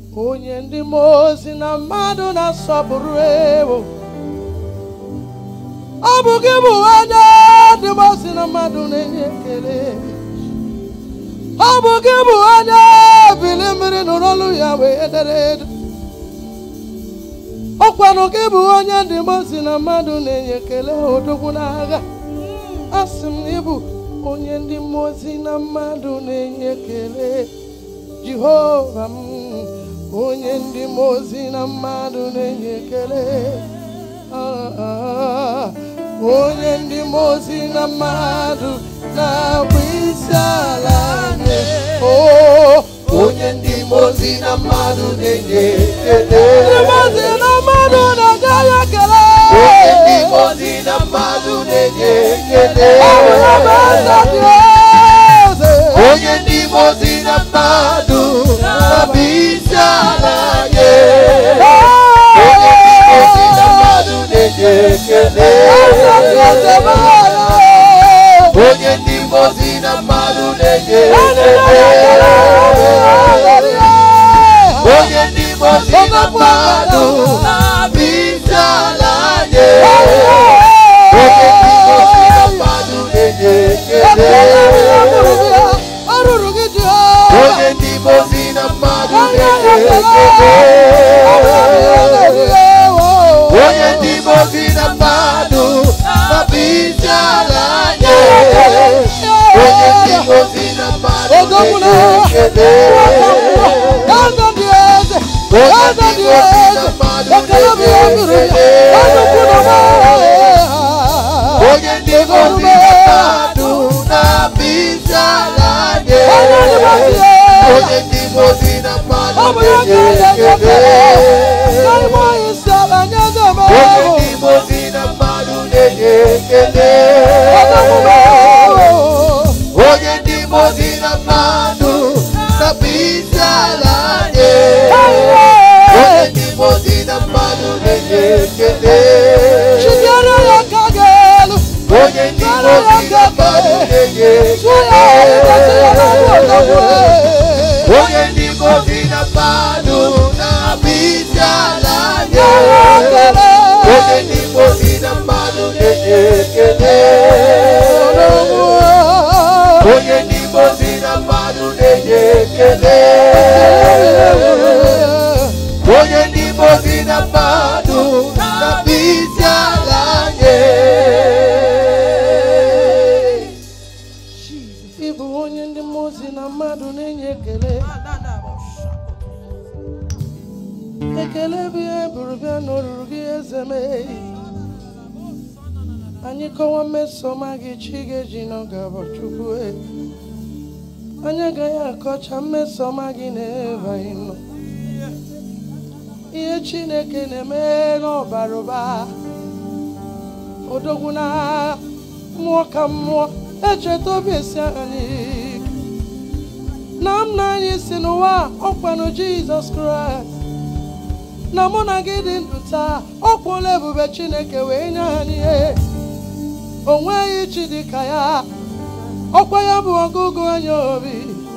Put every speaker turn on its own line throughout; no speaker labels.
onye ndị mmụọ ozi na mmadụ na-asọpụrụ ewo ọ bụ gị bụ onye ndị mmụọ ozi na mmadụ na-enye ekele ọ bụ gị bụ onye bili mmiri nụrụ olu ya wee dere edo ọkwanụ gị bụ onye ndị mmụọ ozi na mmadụ na-enye ekele odogwu n'agha asị m na ịbụ onye ndị mmụọ ozi na mmadụ na-enye ekele jehova m onye ndị mmụọ ozi na mmadụ na-enye ekele Ah, ah, onye ndị mmụọ ozi na mmadụ na-akpụ isi ala nye Oh,
onye ndị mmụọ ozi na mmadụ na-enye ekele
ndị mmụọ ozi na mmadụ na-enye ya ekele
onye ndị mmụọ ozi na mmadụ na-enye ekele
Ọ bụ ya bụ eze dị eze.
onye ndị mmụọ ozi na mmadụ na-abụ isi ala nye onye ndị mmụọ ozi na mmadụ na-enye ekele
Eze dị eze bụ ya.
onye ndị mmụọ ozi na mmadụ na-enye
Onye na-enye ekele,
ekele
onye
onye ndị mmụọ ozi na mmadụ na-abụ isi ala nye onye ndị mmụọ ozi na mmadụ na-enye ekele
Ọrụrụ gị dị
onye ndị mmụọ ozi na mmadụ na-enye ekele onye ndị mmụọ ozi na mmadụ na-abụ isi ala nye onye ndị mmụọ ozi na mmadụ na-enye ekele onye ndị mmụọ ozi na mmadụ na-enye ekele onye ndị mmụọ ozi na mmadụ na-abụ isi ala nye onye ndị mmụọ ozi na mmadụ na-enye ekele onye ndị mmụọ ozi na mmadụ na-enye ekele onye ndị mmụọ ozi na mmadụ na-abụ isi ala nye onye ndị mmụọ ozi na mmadụ na-enye ekele onye ndị mmụọ ozi na mmadụ na-enye ekele onye ndị mmụọ ozi na mmadụ na-abụ isi ala nye onye ndị mmụọ ozi na mmadụ na-enye ekele onye ndị mmụọ ozi na mmadụ na-enye ekele onye ndị mmụọ ozi na mmadụ na-abụ isi ala nye
Ịbụ onye ndị mmụọ ozi na mmadụ na-enye ekele ekele bụ ihe buru bịa n'olulu gị eze mee anyị kọwa mmesoma gị chi ga-eji n'oge bụ chukwu e. anyị agaghị akọcha mmesoma gị n'ebe anyị nọ ihe chineke na-eme n'ọbara ụba odogwu na mmụọ ka mmụọ echeta obi esi anyị ike. na m na anyị si n'ụwa ọkwanụ jizọs kraịst na mụ na gị dị ndụ taa ọ kwụla ebube chineke wee nye anyị ihe o nweghị chi dị ka ya ọkwa ya bụ ọgụgụ anya obi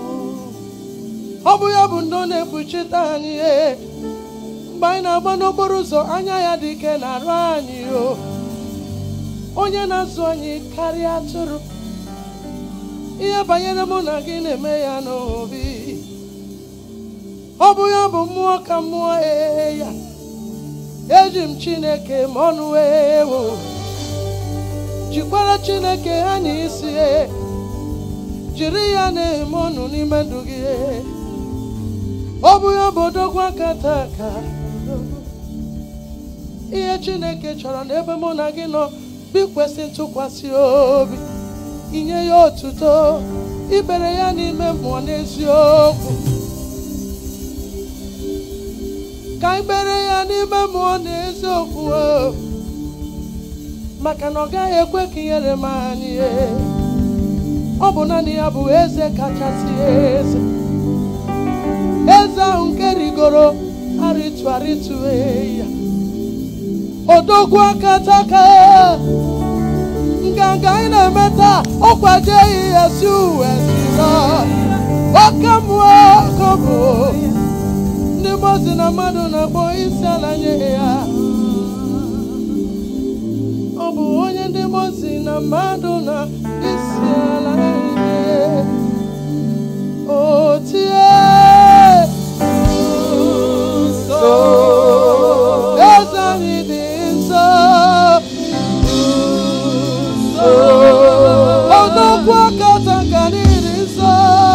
ọ bụ ya bụ ndo na-ekpuchite anyị ihe mgbe anyị na-agba n'okporo ụzọ anya ya dị ike na-arụ anyị o onye na-azụ anyị karịa atụrụ ihe banyere mụ na gị na-eme ya n'obi ọ bụ ya bụ mmụọ ka mmụọ ee ya eji m chineke ma ọnụ ewo jikwara chineke anya isi ee. jiri ya na-eme ọnụ n'ime ndụ gị ee. ọ bụ ya bụ odogwu aka taa aka ihe chineke chọrọ n'ebe mụ na gị nọ bikwesị ntụkwasị obi inye ya otuto ibere ya n'ime mmụọ n'eziokwu ka ikpere ya n'ime mmụọ n'eziokwu o. maka na ọ gaghị ekwe ka ihere m anyị e. ọ bụ naanị ya bụ eze kachasị eze eze ahụ nke rigoro arịtụ arịtụ e ya odogwu aka taka nganga anyị na-eme taa ọkwaje ihe si uwe jizọ oke mmụọ oke bụ ndị mmadụ na mmadụ na-akpọ isi ala nye ya ọ bụ onye ndị mmadụ na mmadụ na isi ala nye o tie nsọ eze anyị dị nsọ ọdọkwu aka taka n'iri nsọ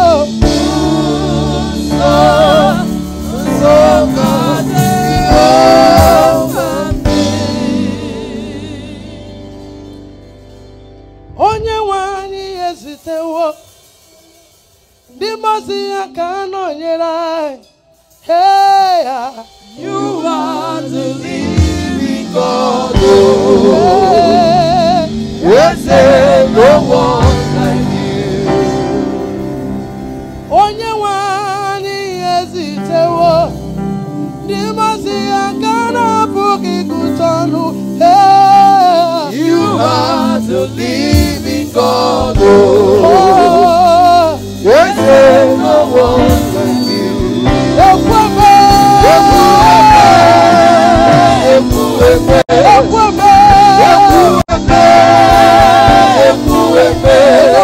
onye nwe anyị ezitewo ndị mmazi ya ka a nọnyere anyị Hey, ah.
You are the living God.
Hey.
Yes, there no one like you.
onye nwe anyị ezitewo ndị mmazi ya ka a na-apụghị ịgụta ọnụ Hey.
You are the living God.
Oh.
Yes, there no one like you.
Ekweme.
Ekwueme.
Ekweme.
Ekwueme.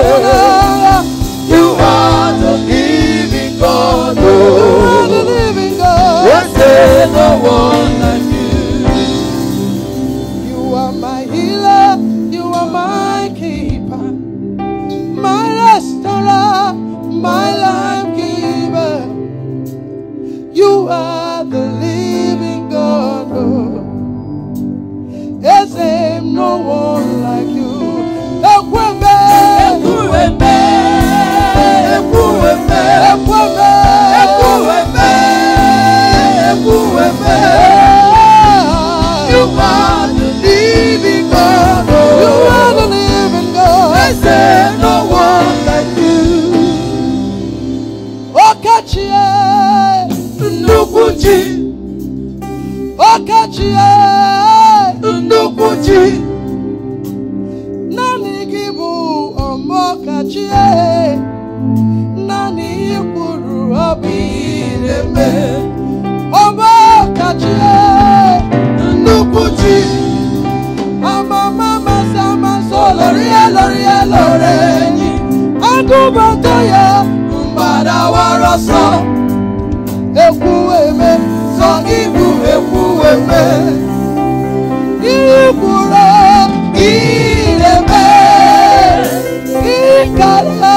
You are the living God.
You are the living God.
Yes, there no one like you.
You are my healer, you are my keeper, my restorer, my life giver. You are the living God. Oh. Yes, ain't no one like you. Ekweme.
Ekwueme. Ekwueme.
Ekweme.
Ekwueme. Ekwueme. You are the living God.
You are the living God.
Yes, there no one like you.
Okachie.
Nnukwu chi,
Okachie.
nnukwu chi,
Naanị gị bụ ọmọkachie. Naanị ị kwuru ọ bụ ire mee. Ọmọkachie.
nnukwu chi,
Amama masị amasị olori ya lori ya lori enyi. Agụbata ya
mgbada wara ọsọ,
ekwu eme.
sọ ibu ekwu eme.
Ihe kwuru ire mee. Ịkara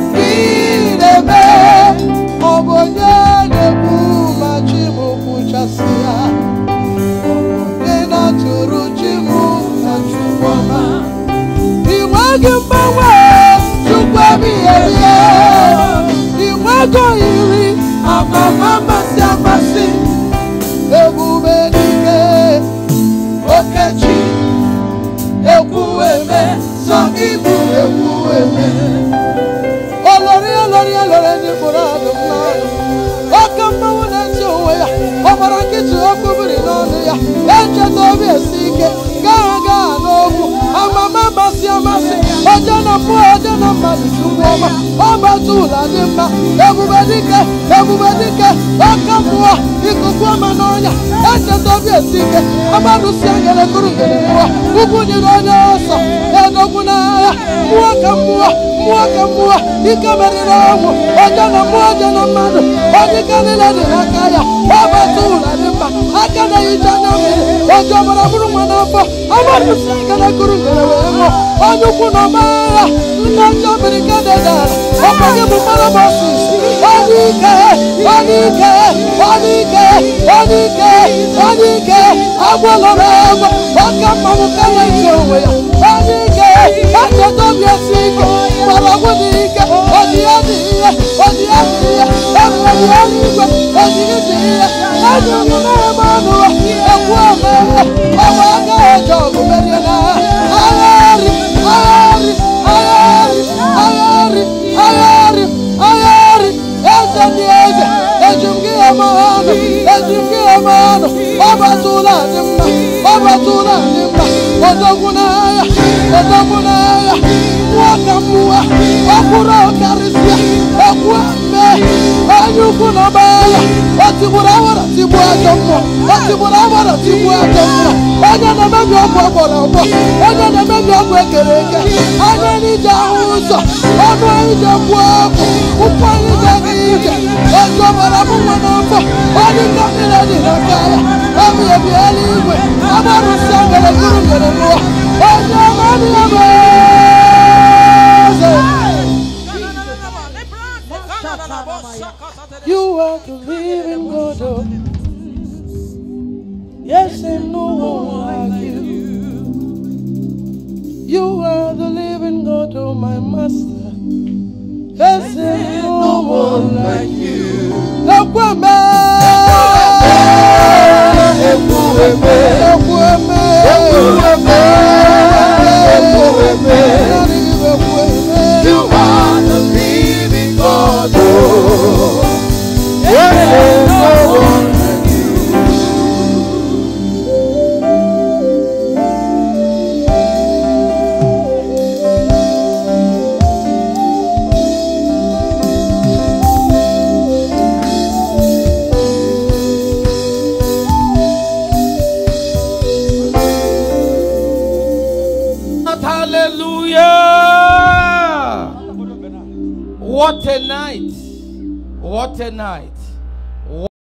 ire mee. Ọ bụ onye na-ekwu ma chi m kwuchasị ya. Ọ bụ onye na-atụrụ chi m na chukwu ọma. Ị nweghị mgbanwe chukwu ebighị ebi. Ị nweghị oyiri amama amasị amasị. Ebube dike okechi ekwu eme sọ ibu ekwu eme. Olori olori olori ndị mkpụrụ ọdụm n'ọnụ. Oke mmanwụ na-eti onwe ya, ọbara nkịtị okwu biri n'ọnụ ya. Echeta obi esi ike, gaa gaa n'okwu, amama amasị amasị. Oje na mmụọ, oje na mmadụ chukwu ọma. Ọbata ụlọ dị mma, ebube dike, ebube dike, oke mmụọ, ikuku ọma n'ọnya. Echeta obi esi ike, amadụ si anyere kụrụ ngere mmụọ. Ugwu nyere onye ọsọ, edogwu n'agha, mmụọ ka mmụọ, mmụọ ka mmụọ, ike meriri ọnwụ. Oje na mmụọ, oje na mmadụ, onye ike niile dị n'aka ya. Ọbata ụlọ dị mma, aka na-ehicha anya mmiri, oje ọbara bụrụ nwa n'afọ. Amadụ si anyere kụrụ ngere wee nwụọ. Onye ukwu na ọma agha, nna ncha mmiri ka dedara. Ọkwa gị bụ mmanụ Moses. Onye ike, onye ike, onye ike, onye ike, onye ike, agwọlọrọ agwọ, ọka mmanwụ ka na-eji onwe ya. Onye ike, echeta obi esi ike, mgbọrọgwụ dị ike, odi ya dị ihe, odi ya dị ihe, ebube dị eluigwe, ojiri dị ihe, ezi omume ebe ọnụ ya, ekwu ome, ọgba aka eji ọgụ merie n'agha. Agharị, agharị, agharị, agharị, agharị, agharị, eze dị eze, eji m gị eme ọnụ, eji m gị eme ọnụ, ọbatụla dị mma, ọbatụla dị mma, odogwu n'agha, odogwu n'agha, mmụọ ka mmụọ, ọkwụrụ ọkarịsịa, ekwu eme, onye ukwu na ọba agha o tigburu awara tigbuo ajọ mmụọ o tigburu awara tigbuo ajọ mmụọ onye na-emebi ọgwụ ọgbọrọ ọgbọ onye na-emebi ọgwụ ekere eke anya n'ije ahụ ụzọ ọnụ anyị ji ekwu okwu ụkwụ anyị ji aga ije otu ọbara m nwa n'afọ onye nke niile dị n'aka ya ebi ebi eluigwe agbarụsịa mere gụrụ mere n'ụwa onye ọma dị ya bụ eze You are the living God. Oh. Yes, and no one like you. You are the living God, oh my master. Yes, and no one like you. Ekweme.
Ekweme.
Ekweme.
Ekweme. Ekweme.
Ekweme.
You are the living God. Oh, yes, there's no one like you.
Hallelujah! What a night! What a night!